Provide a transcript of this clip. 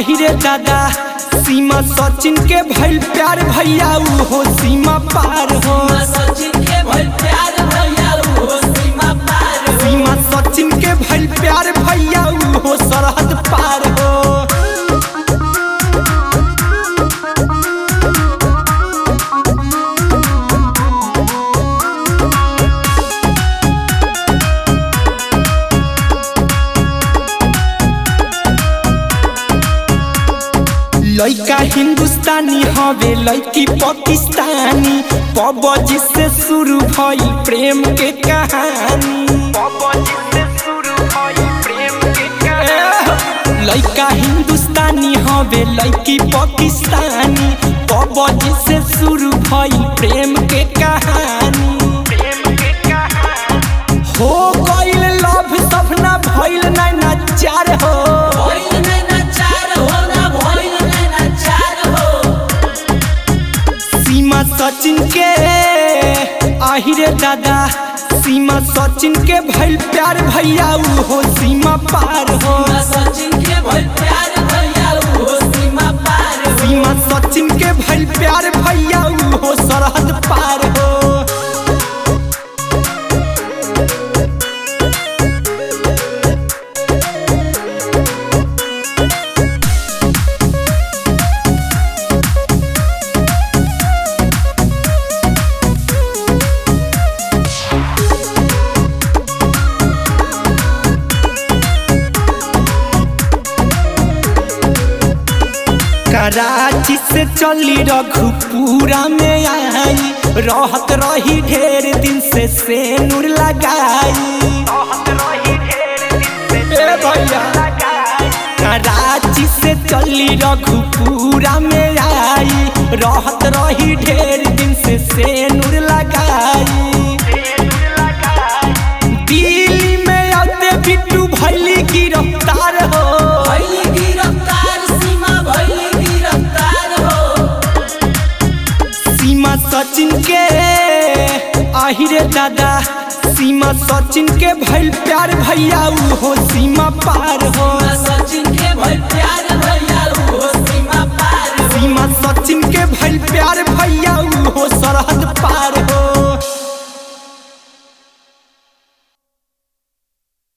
आहिरे दादा सीमा सचिन के भइल प्यार भैया उ हो सीमा पार हो सचिन के भइल प्यार भैया हो सीमा पार सीमा सचिन के भइल प्यार भैया उ हो सरहद पार हो लइका हिंदुस्तानी हवे लइकी पाकिस्तानी पबजी से शुरू भइल प्रेम के कहानी पबजी से शुरू भइल प्रेम के कहानी लइका हिंदुस्तानी हवे लइकी पाकिस्तानी पबजी से शुरू भइल प्रेम के कहानी प्रेम के कहानी हो गइल लव सपना भइल ना चार हो भइल नैना चार हो ना भइल नैना चार हो सीमा सचिन के आहिरे दादा सीमा सचिन के भइल प्यार भैया उ हो सीमा पार हो सचिन के भइल प्यार भैया हो सीमा पार सीमा सचिन के भइल प्यार भैया उ हो सरहद पार हो कराची से चली रघुपुरा में आई रहत रही ढेर दिन से सेनुर लगाई ए भैया कराची से चली रघुपुरा में आई रहत रही ढेर दिन से सेनुर लगाई दिल्ली में आते बिट्टू भैली गिरफ्तार हो भइल गिरफ्तार सीमा भइल गिरफ्तार हो सीमा सचिन के आहिरे दादा सीमा सचिन के भइल प्यार भैया उ हो सीमा पार हो सचिन के भइल प्यार भैया हो सीमा पार सीमा सचिन के भइल प्यार भैया उ हो सरहद पार हो